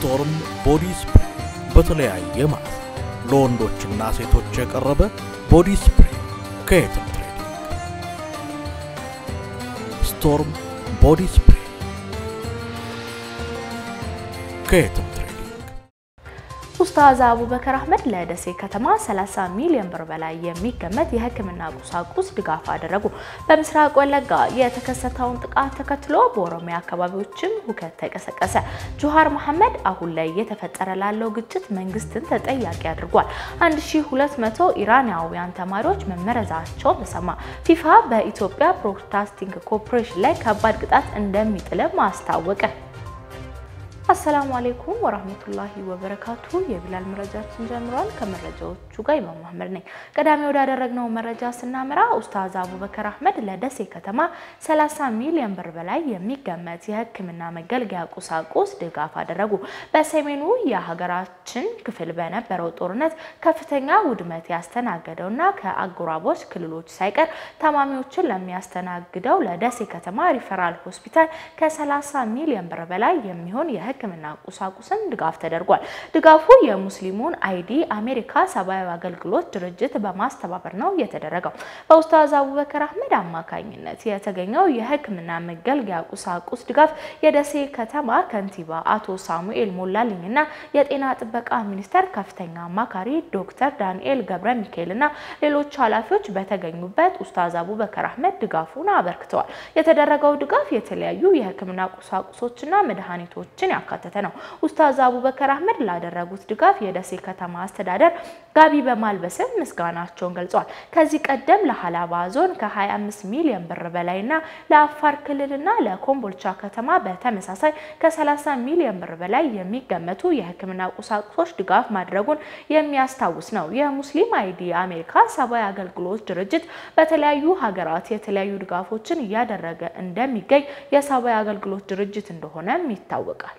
ስቶርም ቦዲ ስፕሬይ በተለያየ ማለት ለወንዶችና ሴቶች የቀረበ ቦዲ ስፕሬይ ከየትም ትሬዲንግ። ስቶርም ቦዲ ስፕሬይ ከየትም ትሬዲንግ። ኡስታዝ አቡበከር አህመድ ለደሴ ከተማ 30 ሚሊዮን ብር በላይ የሚገመት የሕክምና ቁሳቁስ ድጋፍ አደረጉ። በምስራቅ ወለጋ የተከሰተውን ጥቃት ተከትሎ በኦሮሚያ አካባቢዎችም ሁከት ተቀሰቀሰ። ጁሃር መሐመድ አሁን ላይ እየተፈጠረ ላለው ግጭት መንግስትን ተጠያቂ አድርጓል። 1200 ኢራናውያን ተማሪዎች መመረዛቸው ተሰማ። ፊፋ በኢትዮጵያ ብሮድካስቲንግ ኮርፖሬሽን ላይ ከባድ ቅጣት እንደሚጥልም አስታወቀ። አሰላሙ አሌይኩም ወራህመቱላሂ ወበረካቱ። የቢላል መረጃችን ጀምሯል። ከመረጃዎቹ ጋር ኢማም መሐመድ ነኝ። ቀዳሚ ወዳደረግነው መረጃ ስናመራ ኡስታዝ አቡበከር አህመድ ለደሴ ከተማ 30 ሚሊዮን ብር በላይ የሚገመት የህክምና መገልገያ ቁሳቁስ ድጋፍ አደረጉ። በሰሜኑ የሀገራችን ክፍል በነበረው ጦርነት ከፍተኛ ውድመት ያስተናገደውና ከአጎራባች ክልሎች ሳይቀር ታማሚዎችን ለሚያስተናግደው ለደሴ ከተማ ሪፈራል ሆስፒታል ከ30 ሚሊዮን ብር በላይ የሚሆን የህክምና ቁሳቁስን ድጋፍ ተደርጓል። ድጋፉ የሙስሊሙን አይዲ አሜሪካ ሰብአዊ አገልግሎት ድርጅት በማስተባበር ነው የተደረገው። በኡስታዝ አቡበከር አህመድ አማካኝነት የተገኘው የህክምና መገልገያ ቁሳቁስ ድጋፍ የደሴ ከተማ ከንቲባ አቶ ሳሙኤል ሞላልኝና የጤና ጥበቃ ሚኒስቴር ከፍተኛ አማካሪ ዶክተር ዳንኤል ገብረ ሚካኤልና ሌሎች ኃላፊዎች በተገኙበት ኡስታዝ አቡበከር አህመድ ድጋፉን አበርክተዋል። የተደረገው ድጋፍ የተለያዩ የህክምና ቁሳቁሶችና መድኃኒቶችን ያካተተ ነው። ኡስታዝ አቡበከር አህመድ ላደረጉት ድጋፍ የደሴ ከተማ አስተዳደር ጋቢ በማልበስም ምስጋናቸውን ገልጸዋል። ከዚህ ቀደም ለሀላባ ዞን ከ25 ሚሊዮን ብር በላይና ለአፋር ክልልና ለኮምቦልቻ ከተማ በተመሳሳይ ከ30 ሚሊዮን ብር በላይ የሚገመቱ የህክምና ቁሳቁሶች ድጋፍ ማድረጉን የሚያስታውስ ነው። የሙስሊም አይዲ አሜሪካ ሰብአዊ አገልግሎት ድርጅት በተለያዩ ሀገራት የተለያዩ ድጋፎችን እያደረገ እንደሚገኝ የሰብአዊ አገልግሎት ድርጅት እንደሆነም ይታወቃል።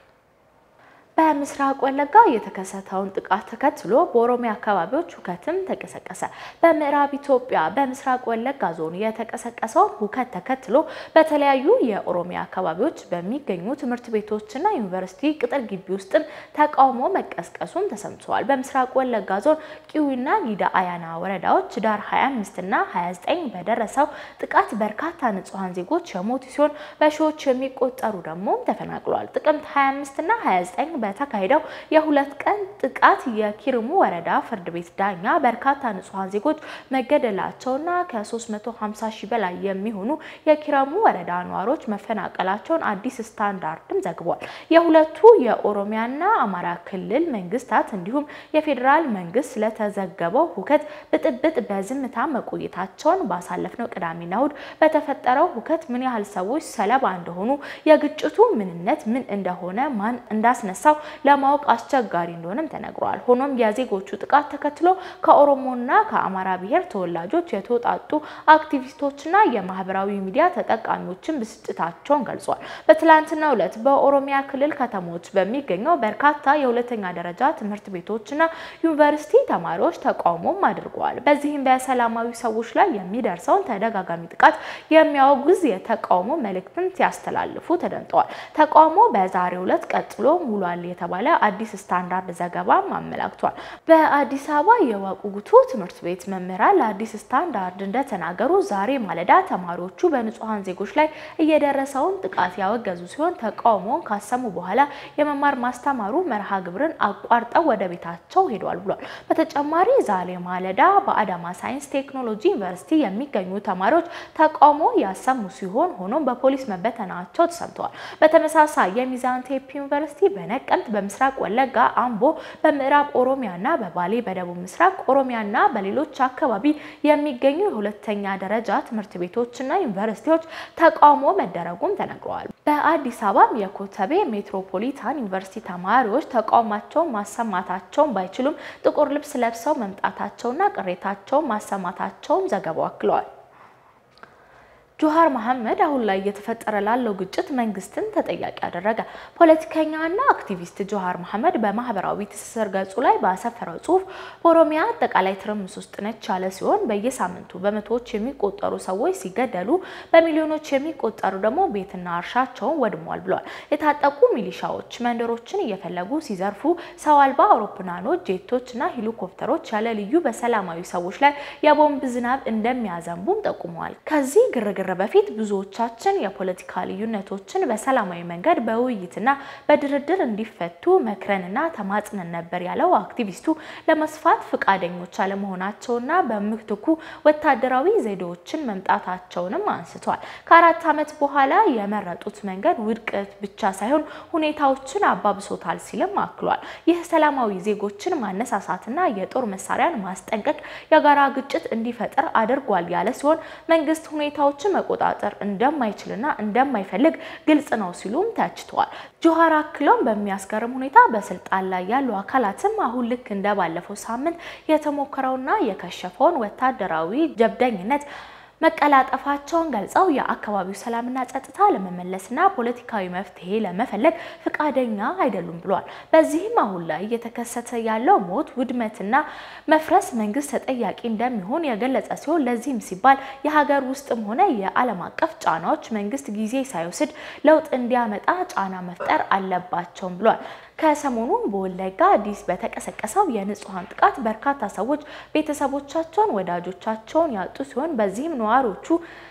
በምስራቅ ወለጋ የተከሰተውን ጥቃት ተከትሎ በኦሮሚያ አካባቢዎች ሁከትም ተቀሰቀሰ። በምዕራብ ኢትዮጵያ በምስራቅ ወለጋ ዞን የተቀሰቀሰውን ሁከት ተከትሎ በተለያዩ የኦሮሚያ አካባቢዎች በሚገኙ ትምህርት ቤቶችና ዩኒቨርሲቲ ቅጥር ግቢ ውስጥም ተቃውሞ መቀስቀሱም ተሰምተዋል። በምስራቅ ወለጋ ዞን ቂዊና ጊዳ አያና ወረዳዎች ዳር 25 እና 29 በደረሰው ጥቃት በርካታ ንጹሐን ዜጎች የሞቱ ሲሆን በሺዎች የሚቆጠሩ ደግሞ ተፈናቅለዋል። ጥቅምት 25 እና 29 በተካሄደው የሁለት ቀን ጥቃት የኪርሙ ወረዳ ፍርድ ቤት ዳኛ በርካታ ንጹሐን ዜጎች መገደላቸውና ከ350 ሺህ በላይ የሚሆኑ የኪረሙ ወረዳ ነዋሪዎች መፈናቀላቸውን አዲስ ስታንዳርድም ዘግቧል። የሁለቱ የኦሮሚያና አማራ ክልል መንግስታት እንዲሁም የፌዴራል መንግስት ስለተዘገበው ሁከት ብጥብጥ በዝምታ መቆየታቸውን ባሳለፍነው ቅዳሜና እሁድ በተፈጠረው ሁከት ምን ያህል ሰዎች ሰለባ እንደሆኑ፣ የግጭቱ ምንነት ምን እንደሆነ፣ ማን እንዳስነሳው ለማወቅ አስቸጋሪ እንደሆነም ተነግሯል። ሆኖም የዜጎቹ ጥቃት ተከትሎ ከኦሮሞና ከአማራ ብሔር ተወላጆች የተውጣጡ አክቲቪስቶችና የማህበራዊ ሚዲያ ተጠቃሚዎችን ብስጭታቸውን ገልጿል። በትላንትናው ዕለት በኦሮሚያ ክልል ከተሞች በሚገኘው በርካታ የሁለተኛ ደረጃ ትምህርት ቤቶችና ዩኒቨርሲቲ ተማሪዎች ተቃውሞም አድርገዋል። በዚህም በሰላማዊ ሰዎች ላይ የሚደርሰውን ተደጋጋሚ ጥቃት የሚያወግዝ የተቃውሞ መልእክትን ሲያስተላልፉ ተደምጠዋል። ተቃውሞ በዛሬው ዕለት ቀጥሎ ውሏል የተባለ አዲስ ስታንዳርድ ዘገባም አመላክቷል። በአዲስ አበባ የዋቁ ጉቱ ትምህርት ቤት መምህራን ለአዲስ ስታንዳርድ እንደተናገሩ ዛሬ ማለዳ ተማሪዎቹ በንጹሐን ዜጎች ላይ እየደረሰውን ጥቃት ያወገዙ ሲሆን ተቃውሞውን ካሰሙ በኋላ የመማር ማስተማሩ መርሃ ግብርን አቋርጠው ወደ ቤታቸው ሄደዋል ብሏል። በተጨማሪ ዛሬ ማለዳ በአዳማ ሳይንስ ቴክኖሎጂ ዩኒቨርሲቲ የሚገኙ ተማሪዎች ተቃውሞ ያሰሙ ሲሆን ሆኖም በፖሊስ መበተናቸው ተሰምተዋል። በተመሳሳይ የሚዛን ቴፒ ዩኒቨርሲቲ በነቀምት በምስራቅ ወለጋ፣ አምቦ በምዕራብ ኦሮሚያና በባሌ በደቡብ ምስራቅ ኦሮሚያና በሌሎች አካባቢ የሚገኙ የሁለተኛ ደረጃ ትምህርት ቤቶችና ዩኒቨርሲቲዎች ተቃውሞ መደረጉም ተነግረዋል። በአዲስ አበባም የኮተቤ ሜትሮፖሊታን ዩኒቨርሲቲ ተማሪዎች ተቃውሟቸውን ማሰማታቸውን ባይችሉም ጥቁር ልብስ ለብሰው መምጣታቸውና ቅሬታቸውን ማሰማታቸውን ዘገባው አክለዋል። ጆሃር መሐመድ አሁን ላይ እየተፈጠረ ላለው ግጭት መንግስትን ተጠያቂ አደረገ። ፖለቲከኛና አክቲቪስት ጆሃር መሐመድ በማህበራዊ ትስስር ገጹ ላይ ባሰፈረው ጽሁፍ በኦሮሚያ አጠቃላይ ትርምስ ውስጥ ነች ያለ ሲሆን በየሳምንቱ በመቶዎች የሚቆጠሩ ሰዎች ሲገደሉ፣ በሚሊዮኖች የሚቆጠሩ ደግሞ ቤትና እርሻቸውን ወድሟል ብሏል። የታጠቁ ሚሊሻዎች መንደሮችን እየፈለጉ ሲዘርፉ፣ ሰው አልባ አውሮፕላኖች፣ ጄቶችና ሄሊኮፕተሮች ያለ ልዩ በሰላማዊ ሰዎች ላይ የቦምብ ዝናብ እንደሚያዘንቡም ጠቁመዋል። ከዚህ ግርግር በፊት ብዙዎቻችን የፖለቲካ ልዩነቶችን በሰላማዊ መንገድ በውይይትና በድርድር እንዲፈቱ መክረንና ተማጽነን ነበር ያለው አክቲቪስቱ ለመስፋት ፈቃደኞች አለመሆናቸውና በምትኩ ወታደራዊ ዘዴዎችን መምጣታቸውንም አንስቷል። ከአራት ዓመት በኋላ የመረጡት መንገድ ውድቀት ብቻ ሳይሆን ሁኔታዎችን አባብሶታል ሲልም አክሏል። ይህ ሰላማዊ ዜጎችን ማነሳሳትና የጦር መሳሪያን ማስጠንቀቅ የጋራ ግጭት እንዲፈጠር አድርጓል ያለ ሲሆን መንግስት ሁኔታዎችን መቆጣጠር እንደማይችልና እንደማይፈልግ ግልጽ ነው ሲሉም ተችተዋል። ጆሃር አክለውም በሚያስገርም ሁኔታ በስልጣን ላይ ያሉ አካላትም አሁን ልክ እንደ ባለፈው ሳምንት የተሞከረውና የከሸፈውን ወታደራዊ ጀብደኝነት መቀላጠፋቸውን ገልጸው የአካባቢው ሰላምና ጸጥታ ለመመለስና ፖለቲካዊ መፍትሄ ለመፈለግ ፈቃደኛ አይደሉም ብሏል። በዚህም አሁን ላይ እየተከሰተ ያለው ሞት፣ ውድመትና መፍረስ መንግስት ተጠያቂ እንደሚሆን የገለጸ ሲሆን ለዚህም ሲባል የሀገር ውስጥም ሆነ የዓለም አቀፍ ጫናዎች መንግስት ጊዜ ሳይወስድ ለውጥ እንዲያመጣ ጫና መፍጠር አለባቸውም ብሏል። ከሰሞኑ በወለጋ አዲስ በተቀሰቀሰው የንጹሐን ጥቃት በርካታ ሰዎች ቤተሰቦቻቸውን፣ ወዳጆቻቸውን ያጡ ሲሆን በዚህም ነዋሪዎቹ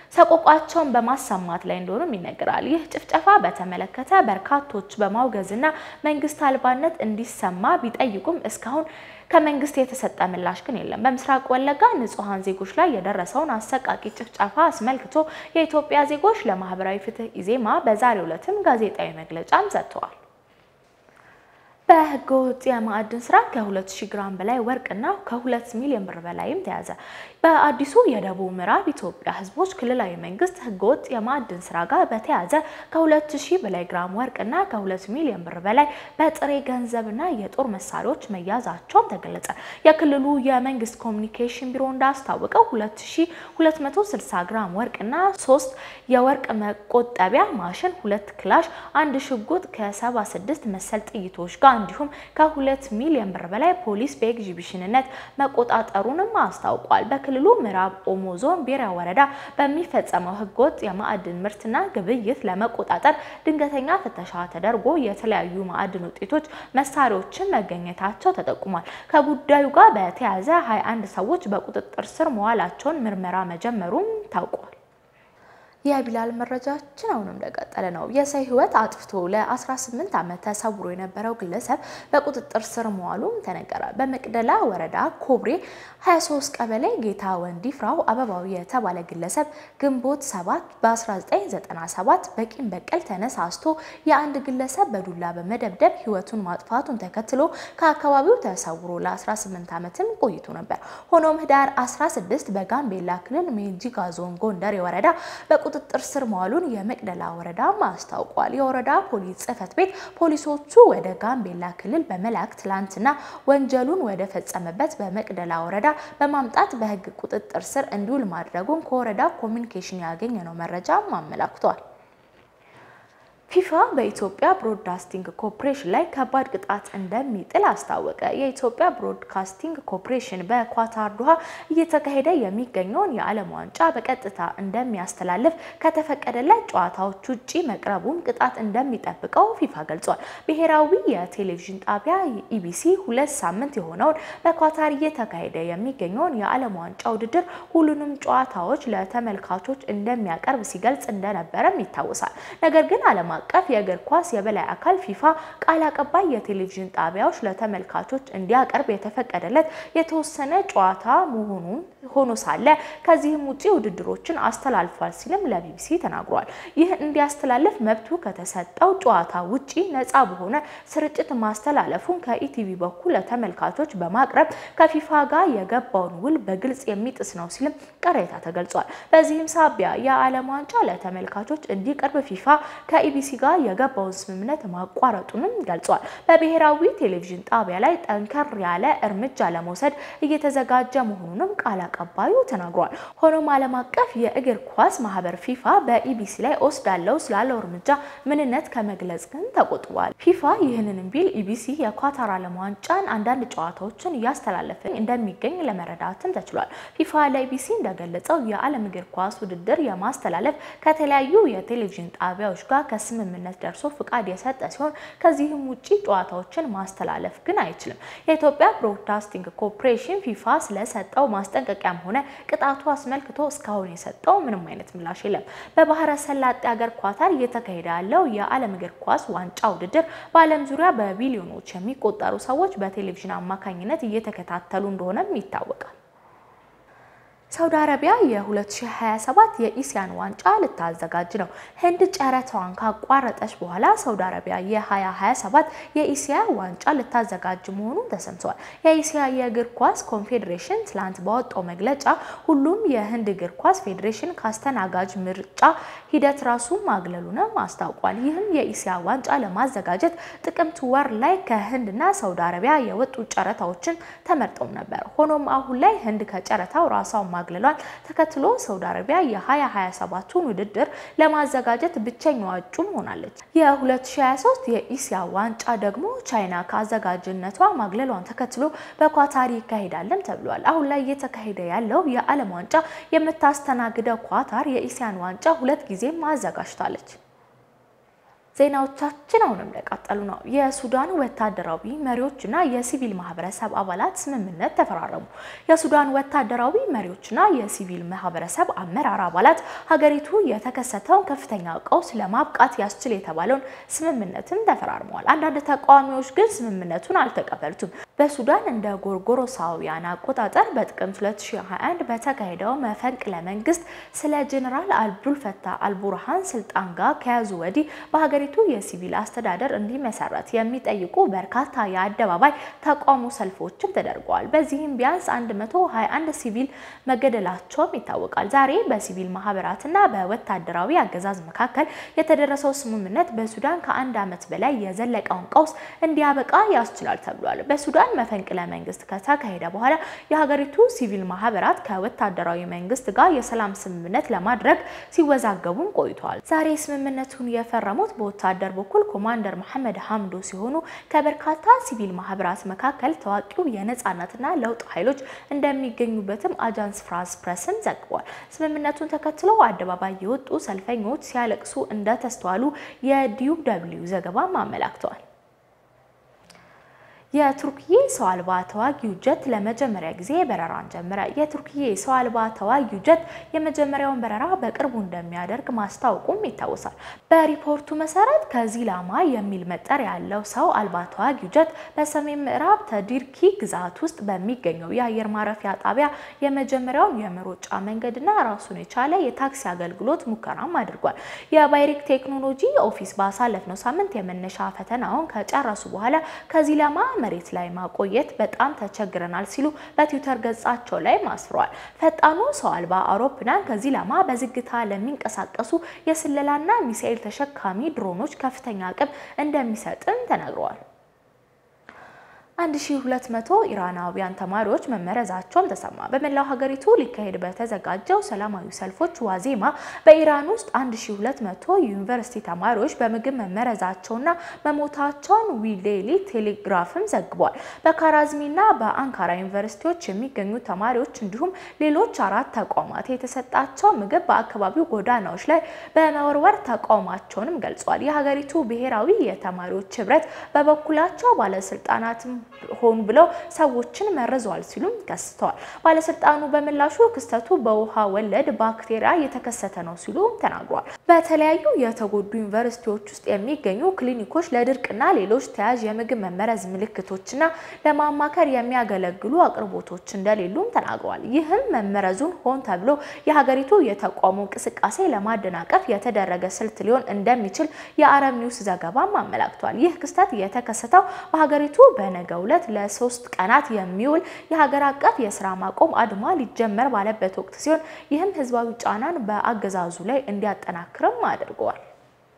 ሰቆቋቸውን በማሰማት ላይ እንደሆኑም ይነገራል። ይህ ጭፍጨፋ በተመለከተ በርካቶች በማውገዝና መንግስት አልባነት እንዲሰማ ቢጠይቁም እስካሁን ከመንግስት የተሰጠ ምላሽ ግን የለም። በምስራቅ ወለጋ ንጹሐን ዜጎች ላይ የደረሰውን አሰቃቂ ጭፍጨፋ አስመልክቶ የኢትዮጵያ ዜጎች ለማህበራዊ ፍትህ ኢዜማ በዛሬው ዕለትም ጋዜጣዊ መግለጫም ሰጥተዋል። በህገ ወጥ የማዕድን ስራ ከ2000 ግራም በላይ ወርቅና ከ2 ሚሊዮን ብር በላይም ተያዘ። በአዲሱ የደቡብ ምዕራብ ኢትዮጵያ ህዝቦች ክልላዊ መንግስት ህገ ወጥ የማዕድን ስራ ጋር በተያያዘ ከ2000 በላይ ግራም ወርቅና ከ2 ሚሊዮን ብር በላይ በጥሬ ገንዘብና የጦር መሳሪያዎች መያዛቸውም ተገለጸ። የክልሉ የመንግስት ኮሚኒኬሽን ቢሮ እንዳስታወቀው 2260 ግራም ወርቅና 3 የወርቅ መቆጠቢያ ማሽን፣ ሁለት ክላሽ፣ አንድ ሽጉጥ ከ76 መሰል ጥይቶች ጋር እንዲሁም ከሁለት ሚሊዮን ብር በላይ ፖሊስ በኤግዚቢሽንነት መቆጣጠሩንም አስታውቋል። በክልሉ ምዕራብ ኦሞ ዞን ቤራ ወረዳ በሚፈጸመው ህገወጥ የማዕድን ምርትና ግብይት ለመቆጣጠር ድንገተኛ ፍተሻ ተደርጎ የተለያዩ ማዕድን ውጤቶች፣ መሳሪያዎችን መገኘታቸው ተጠቁሟል። ከጉዳዩ ጋር በተያያዘ 21 ሰዎች በቁጥጥር ስር መዋላቸውን ምርመራ መጀመሩም ታውቋል። የቢላል መረጃችን አሁንም እንደቀጠለ ነው። የሰው ህይወት አጥፍቶ ለ18 ዓመት ተሰውሮ የነበረው ግለሰብ በቁጥጥር ስር መዋሉም ተነገረ። በመቅደላ ወረዳ ኮብሬ 23 ቀበሌ ጌታ ወንዲ ፍራው አበባው የተባለ ግለሰብ ግንቦት 7 በ1997 በቂም በቀል ተነሳስቶ የአንድ ግለሰብ በዱላ በመደብደብ ህይወቱን ማጥፋቱን ተከትሎ ከአካባቢው ተሰውሮ ለ18 ዓመትም ቆይቶ ነበር። ሆኖም ህዳር 16 በጋምቤላ ክልል ሜንጂጋ ዞን ጎንደር ወረዳ ቁጥጥር ስር መዋሉን የመቅደላ ወረዳ አስታውቋል። የወረዳ ፖሊስ ጽሕፈት ቤት ፖሊሶቹ ወደ ጋምቤላ ክልል በመላክ ትላንትና ወንጀሉን ወደ ፈጸመበት በመቅደላ ወረዳ በማምጣት በህግ ቁጥጥር ስር እንዲውል ማድረጉን ከወረዳ ኮሚኒኬሽን ያገኘነው መረጃም አመላክቷል። ፊፋ በኢትዮጵያ ብሮድካስቲንግ ኮርፖሬሽን ላይ ከባድ ቅጣት እንደሚጥል አስታወቀ። የኢትዮጵያ ብሮድካስቲንግ ኮርፖሬሽን በኳታር ዶሃ እየተካሄደ የሚገኘውን የዓለም ዋንጫ በቀጥታ እንደሚያስተላልፍ ከተፈቀደለት ጨዋታዎች ውጪ መቅረቡን ቅጣት እንደሚጠብቀው ፊፋ ገልጿል። ብሔራዊ የቴሌቪዥን ጣቢያ ኢቢሲ ሁለት ሳምንት የሆነውን በኳታር እየተካሄደ የሚገኘውን የዓለም ዋንጫ ውድድር ሁሉንም ጨዋታዎች ለተመልካቾች እንደሚያቀርብ ሲገልጽ እንደነበረም ይታወሳል። ነገር ግን ዓለም አቀፍ የእግር ኳስ የበላይ አካል ፊፋ ቃል አቀባይ የቴሌቪዥን ጣቢያዎች ለተመልካቾች እንዲያቀርብ የተፈቀደለት የተወሰነ ጨዋታ መሆኑን ሆኖ ሳለ ከዚህም ውጪ ውድድሮችን አስተላልፏል ሲልም ለቢቢሲ ተናግሯል። ይህ እንዲያስተላልፍ መብቱ ከተሰጠው ጨዋታ ውጪ ነፃ በሆነ ስርጭት ማስተላለፉን ከኢቲቪ በኩል ለተመልካቾች በማቅረብ ከፊፋ ጋር የገባውን ውል በግልጽ የሚጥስ ነው ሲልም ቅሬታ ተገልጿል። በዚህም ሳቢያ የዓለም ዋንጫ ለተመልካቾች እንዲቀርብ ፊፋ ከኢቢሲ ጋር የገባውን ስምምነት ማቋረጡንም ገልጿል። በብሔራዊ ቴሌቪዥን ጣቢያ ላይ ጠንከር ያለ እርምጃ ለመውሰድ እየተዘጋጀ መሆኑንም ቃል አቀባዩ ተናግሯል። ሆኖም ዓለም አቀፍ የእግር ኳስ ማህበር ፊፋ በኢቢሲ ላይ ወስዳለው ስላለው እርምጃ ምንነት ከመግለጽ ግን ተቆጥቧል። ፊፋ ይህንንም ቢል ኢቢሲ የኳታር ዓለም ዋንጫን አንዳንድ ጨዋታዎችን እያስተላለፈ እንደሚገኝ ለመረዳትም ተችሏል። ፊፋ ለኢቢሲ እንደገለጸው የዓለም እግር ኳስ ውድድር የማስተላለፍ ከተለያዩ የቴሌቪዥን ጣቢያዎች ጋር ከስምምነት ደርሶ ፍቃድ የሰጠ ሲሆን ከዚህም ውጪ ጨዋታዎችን ማስተላለፍ ግን አይችልም። የኢትዮጵያ ብሮድካስቲንግ ኮርፖሬሽን ፊፋ ስለሰጠው ማስጠንቀቂያም ሆነ ቅጣቱ አስመልክቶ እስካሁን የሰጠው ምንም አይነት ምላሽ የለም። በባህረ ሰላጤ ሀገር ኳታር እየተካሄደ ያለው የዓለም እግር ኳስ ዋንጫ ውድድር በዓለም ዙሪያ በቢሊዮኖች የሚቆጠሩ ሰዎች በቴሌቪዥን አማካኝነት እየተከታተሉ እንደሆነም ይታወቃል። ሳውዲ አረቢያ የ2027 የኢሲያን ዋንጫ ልታዘጋጅ ነው። ህንድ ጨረታዋን ካቋረጠች በኋላ ሳውዲ አረቢያ የ2027 የኢሲያ ዋንጫ ልታዘጋጅ መሆኑን ተሰምተዋል። የኢሲያ የእግር ኳስ ኮንፌዴሬሽን ትላንት ባወጣው መግለጫ ሁሉም የህንድ እግር ኳስ ፌዴሬሽን ካስተናጋጅ ምርጫ ሂደት ራሱን ማግለሉንም አስታውቋል። ይህም የኢሲያ ዋንጫ ለማዘጋጀት ጥቅምት ወር ላይ ከህንድና ሳውዲ አረቢያ የወጡ ጨረታዎችን ተመርጠው ነበር። ሆኖም አሁን ላይ ህንድ ከጨረታው ራሷን ማግለሏን ተከትሎ ሳውዲ አረቢያ የ2027ቱን ውድድር ለማዘጋጀት ብቸኛዋ እጩም ሆናለች። የ2023 የኢሲያ ዋንጫ ደግሞ ቻይና ከአዘጋጅነቷ ማግለሏን ተከትሎ በኳታር ይካሄዳልም ተብሏል። አሁን ላይ እየተካሄደ ያለው የዓለም ዋንጫ የምታስተናግደው ኳታር የኢሲያን ዋንጫ ሁለት ጊዜም አዘጋጅታለች። ዜናዎቻችን አሁንም እንደቀጠሉ ነው። የሱዳን ወታደራዊ መሪዎችና የሲቪል ማህበረሰብ አባላት ስምምነት ተፈራረሙ። የሱዳን ወታደራዊ መሪዎችና የሲቪል ማህበረሰብ አመራር አባላት ሀገሪቱ የተከሰተውን ከፍተኛ ቀውስ ለማብቃት ያስችል የተባለውን ስምምነትም ተፈራርመዋል። አንዳንድ ተቃዋሚዎች ግን ስምምነቱን አልተቀበሉትም። በሱዳን እንደ ጎርጎሮሳውያን አቆጣጠር በጥቅምት 2021 በተካሄደው መፈንቅለ መንግስት ስለ ጀኔራል አብዱልፈታህ አልቡርሃን ስልጣን ጋር ከያዙ ወዲህ በሀገሪቱ የሲቪል አስተዳደር እንዲመሰረት የሚጠይቁ በርካታ የአደባባይ ተቃውሞ ሰልፎችም ተደርገዋል። በዚህም ቢያንስ 121 ሲቪል መገደላቸውም ይታወቃል። ዛሬ በሲቪል ማህበራትና በወታደራዊ አገዛዝ መካከል የተደረሰው ስምምነት በሱዳን ከአንድ ዓመት በላይ የዘለቀውን ቀውስ እንዲያበቃ ያስችላል ተብሏል። በሱዳን መፈንቅለ መንግስት ከተካሄደ በኋላ የሀገሪቱ ሲቪል ማህበራት ከወታደራዊ መንግስት ጋር የሰላም ስምምነት ለማድረግ ሲወዛገቡም ቆይተዋል። ዛሬ ስምምነቱን የፈረሙት በወታደር በኩል ኮማንደር መሐመድ ሀምዶ ሲሆኑ ከበርካታ ሲቪል ማህበራት መካከል ታዋቂው የነጻነትና ለውጥ ኃይሎች እንደሚገኙበትም አጃንስ ፍራንስ ፕሬስን ዘግቧል። ስምምነቱን ተከትለው አደባባይ የወጡ ሰልፈኞች ሲያለቅሱ እንደተስተዋሉ የዲዩ ደብልዩ ዘገባም አመላክተዋል። የቱርክዬ ሰው አልባ ተዋጊው ጀት ለመጀመሪያ ጊዜ በረራን ጀመረ። የቱርክዬ ሰው አልባ ተዋጊው ጀት የመጀመሪያውን በረራ በቅርቡ እንደሚያደርግ ማስታወቁም ይታወሳል። በሪፖርቱ መሰረት ከዚላማ የሚል መጠሪያ ያለው ሰው አልባ ተዋጊው ጀት በሰሜን ምዕራብ ተዲርኪ ግዛት ውስጥ በሚገኘው የአየር ማረፊያ ጣቢያ የመጀመሪያውን የመሮጫ መንገድና ራሱን የቻለ የታክሲ አገልግሎት ሙከራም አድርጓል። የባይሪክ ቴክኖሎጂ ኦፊስ ባሳለፍነው ሳምንት የመነሻ ፈተናውን ከጨረሱ በኋላ ከዚላማ መሬት ላይ ማቆየት በጣም ተቸግረናል ሲሉ በትዊተር ገጻቸው ላይ አስፍረዋል። ፈጣኑ ሰው አልባ አውሮፕላን ከዚላማ በዝግታ ለሚንቀሳቀሱ የስለላና ሚሳኤል ተሸካሚ ድሮኖች ከፍተኛ አቅም እንደሚሰጥም ተነግረዋል። 1200 ኢራናውያን ተማሪዎች መመረዛቸውም ተሰማ። በመላው ሀገሪቱ ሊካሄድ በተዘጋጀው ሰላማዊ ሰልፎች ዋዜማ በኢራን ውስጥ 1200 የዩኒቨርሲቲ ተማሪዎች በምግብ መመረዛቸውና መሞታቸውን ዊዴሊ ቴሌግራፍም ዘግቧል። በካራዝሚና በአንካራ ዩኒቨርሲቲዎች የሚገኙ ተማሪዎች እንዲሁም ሌሎች አራት ተቋማት የተሰጣቸው ምግብ በአካባቢው ጎዳናዎች ላይ በመወርወር ተቃውሟቸውንም ገልጿል። የሀገሪቱ ብሔራዊ የተማሪዎች ህብረት በበኩላቸው ባለስልጣናትም ሆኑ ብለው ሰዎችን መርዘዋል ሲሉም ከስተዋል። ባለስልጣኑ በምላሹ ክስተቱ በውሃ ወለድ ባክቴሪያ የተከሰተ ነው ሲሉ ተናግሯል። በተለያዩ የተጎዱ ዩኒቨርሲቲዎች ውስጥ የሚገኙ ክሊኒኮች ለድርቅና ሌሎች ተያዥ የምግብ መመረዝ ምልክቶችና ለማማከር የሚያገለግሉ አቅርቦቶች እንደሌሉም ተናግረዋል። ይህም መመረዙን ሆን ተብሎ የሀገሪቱ የተቃውሞ እንቅስቃሴ ለማደናቀፍ የተደረገ ስልት ሊሆን እንደሚችል የአረብ ኒውስ ዘገባም አመላክቷል። ይህ ክስተት የተከሰተው በሀገሪቱ በነገ ዕለት ለሶስት ቀናት የሚውል የሀገር አቀፍ የስራ ማቆም አድማ ሊጀመር ባለበት ወቅት ሲሆን ይህም ህዝባዊ ጫናን በአገዛዙ ላይ እንዲያጠናክርም አድርገዋል።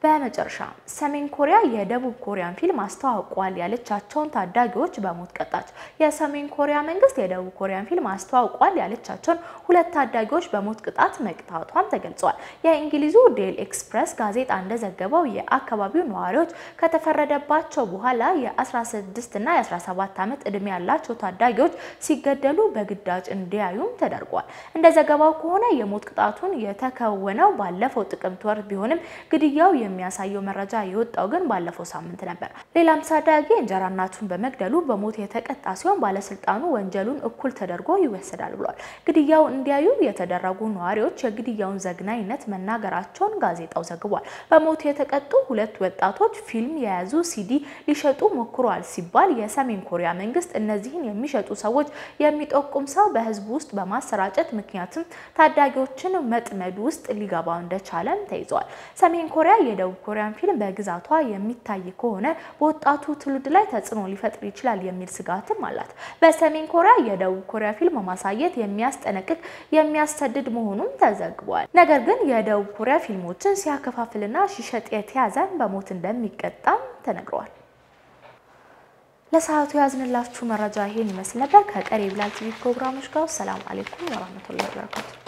በመጨረሻ ሰሜን ኮሪያ የደቡብ ኮሪያን ፊልም አስተዋውቋል ያለቻቸውን ታዳጊዎች በሞት ቀጣች። የሰሜን ኮሪያ መንግስት የደቡብ ኮሪያን ፊልም አስተዋውቋል ያለቻቸውን ሁለት ታዳጊዎች በሞት ቅጣት መቅጣቷም ተገልጿል። የእንግሊዙ ዴል ኤክስፕረስ ጋዜጣ እንደዘገበው የአካባቢው ነዋሪዎች ከተፈረደባቸው በኋላ የ16 እና የ17 ዓመት ዕድሜ ያላቸው ታዳጊዎች ሲገደሉ በግዳጅ እንዲያዩም ተደርጓል። እንደ ዘገባው ከሆነ የሞት ቅጣቱን የተከወነው ባለፈው ጥቅምት ወር ቢሆንም ግድያው የሚያሳየው መረጃ የወጣው ግን ባለፈው ሳምንት ነበር። ሌላም ታዳጊ እንጀራ እናቱን በመግደሉ በሞት የተቀጣ ሲሆን ባለስልጣኑ ወንጀሉን እኩል ተደርጎ ይወሰዳል ብሏል። ግድያው እንዲያዩ የተደረጉ ነዋሪዎች የግድያውን ዘግናኝነት መናገራቸውን ጋዜጣው ዘግቧል። በሞት የተቀጡ ሁለት ወጣቶች ፊልም የያዙ ሲዲ ሊሸጡ ሞክረዋል ሲባል የሰሜን ኮሪያ መንግስት እነዚህን የሚሸጡ ሰዎች የሚጠቁም ሰው በህዝቡ ውስጥ በማሰራጨት ምክንያትም ታዳጊዎችን መጥመድ ውስጥ ሊገባ እንደቻለም ተይዟል። ሰሜን ኮሪያ የደቡብ ኮሪያን ፊልም በግዛቷ የሚታይ ከሆነ በወጣቱ ትውልድ ላይ ተጽዕኖ ሊፈጥር ይችላል የሚል ስጋትም አላት። በሰሜን ኮሪያ የደቡብ ኮሪያ ፊልም ማሳየት የሚያስጠነቅቅ የሚያሰድድ መሆኑም ተዘግቧል። ነገር ግን የደቡብ ኮሪያ ፊልሞችን ሲያከፋፍልና ሲሸጥ የተያዘን በሞት እንደሚቀጣም ተነግሯል። ለሰዓቱ ያዝንላችሁ መረጃ ይሄን ይመስል ነበር። ከቀሪ ብላል ቲቪ ፕሮግራሞች ጋር ሰላም አሌይኩም ወራህመቱላሂ ወበረካቱ